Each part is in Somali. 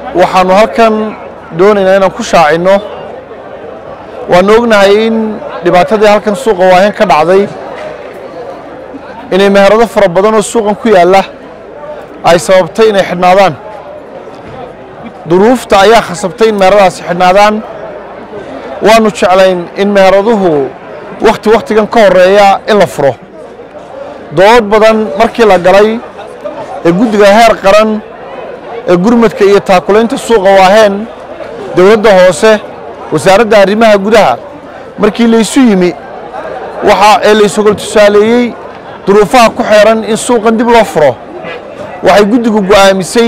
waxaannu halkan doonaynaa inaan ku shaacinno waannu ognahay in dhibaatadii halkan suuqa waaheen ka dhacday inay meherado fara badan oo suuqan ku yaalla ay sababtay inay xidhnaadaan duruufta ayaa khasabtay in meheradaasi xidhnaadaan waannu jeclayn in meheraduhu wakhti wakhtigan ka horreeya in la furo dood badan markii la galay ee guddiga heer qaran ee gurmadka iyo taakulaynta suuqa waaheen dowladda hoose wasaaradda arrimaha gudaha markii laysu yimi waxa ee laysogol tusaaleeyey duruufaha ku xeeran in suuqan dib loo furo waxay guddigu go'aamisay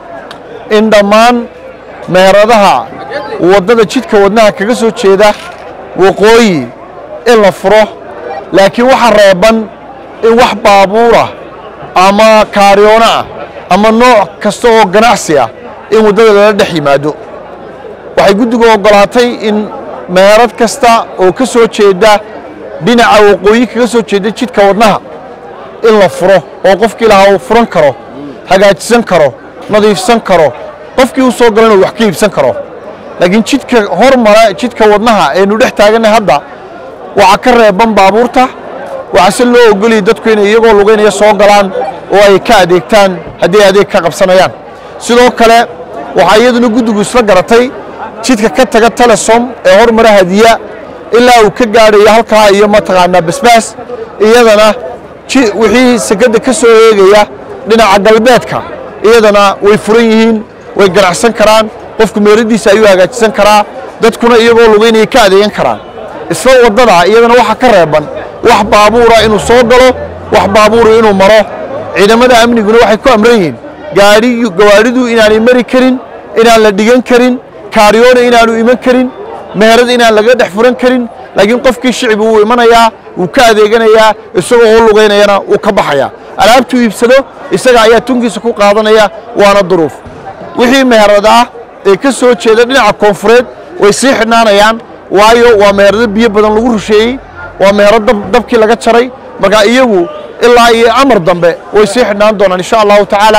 in dhammaan meheradaha waddada jidka wadnaha kaga soo jeeda waqooyi in la furo laakiin waxa reeban in wax baabuurah ama kaaryoona ah ama nooc kasta oo ganacsi ah in waddada lala dhex yimaado waxay guddigu oggolaatay in meherad kasta oo ka soo jeeda dhinaca waqooyi kaga soo jeeda jidka wadnaha in la furo oo qofkii lahaa uu furan karo hagaajisan karo nadiifsan karo qofkii u soo galana uu wax ka iibsan karo laakiin jidka hormara jidka wadnaha aynu dhex taaganay hadda waxaa ka reeban baabuurta waxaase loo ogoliyay dadku inay iyagoo lugaynaya soo galaan oo ay ka adeegtaan haddii ay adeeg ka qabsanayaan sidoo kale waxaa iyaduna guddigu isla garatay jidka ka taga telesom ee hormara hadiya ilaa uu ka gaadhayo halkaa iyo mataqaanaa basbaas iyadana wixii sekadda ka soo eegaya dhinaca galbeedka iyadana way furan yihiin way ganacsan karaan qofku meeradiisa ayuu hagaajisan karaa dadkuna iyagoo lugaynaya ka adeegan karaan isla waddada iyadana waxaa ka reeban wax baabuura inuu soo galo wax baabuura inuu maro ciidamada amniguna waxay ku amran yihiin gaadhiyu gawaadhidu inaanay mari karin inaan la dhigan karin kaaryoona inaanu iman karin meherad inaan laga dhex furan karin laakiin qofkii shicbi wuu imanayaa wuu ka adeeganayaa isagoo oo lugaynayana wuu ka baxayaa alaabtuu iibsado isaga ayaa tunkiisa ku qaadanaya waana duruuf wixii meherad ah ee ka soo jeeda dhinaca koonfureed way sii xidhnaanayaan waayo waa meherado biyo badan lagu rusheeyey waa meherad dabkii laga jaray marka iyagu ilaa iyo amar dambe way sii xidhnaan doonaan insha allahu tacaala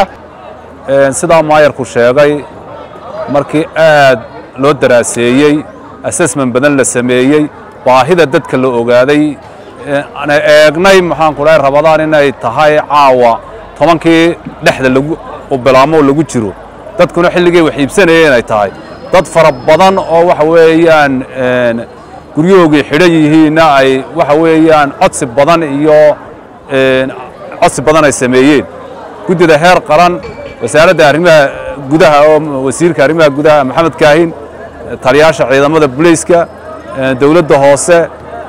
sidaa maayarku sheegay markii aad loo daraaseeyey assessment badan la sameeyey baahida dadka la ogaaday ana eegnay maxaanku dhahay rabadaan inay tahay caawa tobankii dhexda lagu bilaamo lagu jiro dadkuna xilligay wax iibsanayeen ay tahay dad fara badan oo waxa weeyaan guryahoogii xidhan yihiinna ay waxa weeyaan codsi badan iyo codsi badan ay sameeyeen guddida heer qaran wasaaradda arrimaha gudaha oo wasiirka arrimaha gudaha maxamed kaahin taliyaasha ciidamada bulayska dowladda hoose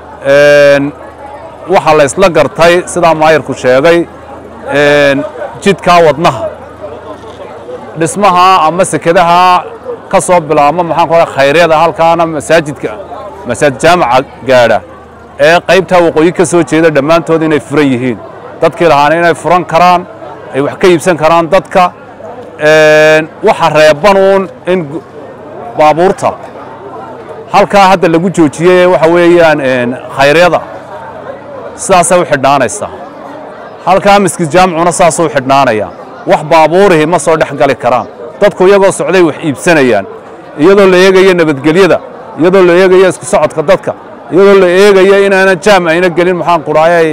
waxaa la ysla gartay sidaa maayarku sheegay jidkaa wadnaha dhismaha ama sekadaha ka soo bilaabma maxaan ku oha khayryada halkaana masaajidka masaajid jaamaca gaadha ee qaybtaa waqooyi ka soo jeeda dhammaantood inay furan yihiin dadkii lahaana inay furan karaan ay wax ka iibsan karaan dadka waxa reebanuun in baabuurta halkaa hadda lagu joojiyey waxa weeyaan khayryada sidaasay u xidhnaanaysaa halkaa miskid jaamicuna saasuu u xidhnaanaya wax baabuurihii ma soo dhex gali karaan dadku iyagoo socday wax iibsanayaan iyadoo la eegayo nabadgelyada iyadoo la eegayo isku socodka dadka iyadoo la eegayo inaanan jaam ayna gelin maxaan kudhaayay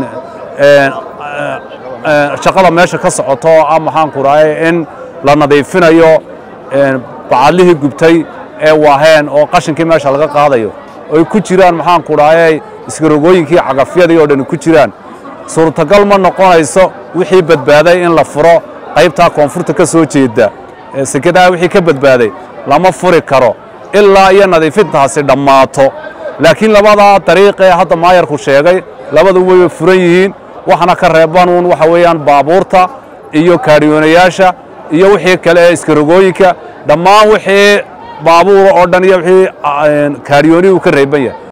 shaqada meesha ka socoto oo ah maxaan kudhaayay in la nadiifinayo bacadlihii gubtay ee waaheen oo qashinkii meesha laga qaadayo oy ku jiraan maxaan kudhaayay iskarogooyinkii cagafyadii oo dhan ku jiraan suurtagal ma noqonayso wixii badbaaday in la furo qaybtaa koonfurta ka soo jeeda sekadaha wixii ka badbaaday lama furi karo ilaa iyo nadiifintaasi dhammaato laakiin labadaa dariiq ee hadda maayarku sheegay labadu way furan yihiin waxna ka reebanuun waxa weeyaan baabuurta iyo kaariyoonayaasha iyo wixii kale ee iskarogooyinka dhammaan wixii baabuura oo dhan iyo wixii kaariyoonihii uu ka reeban yahay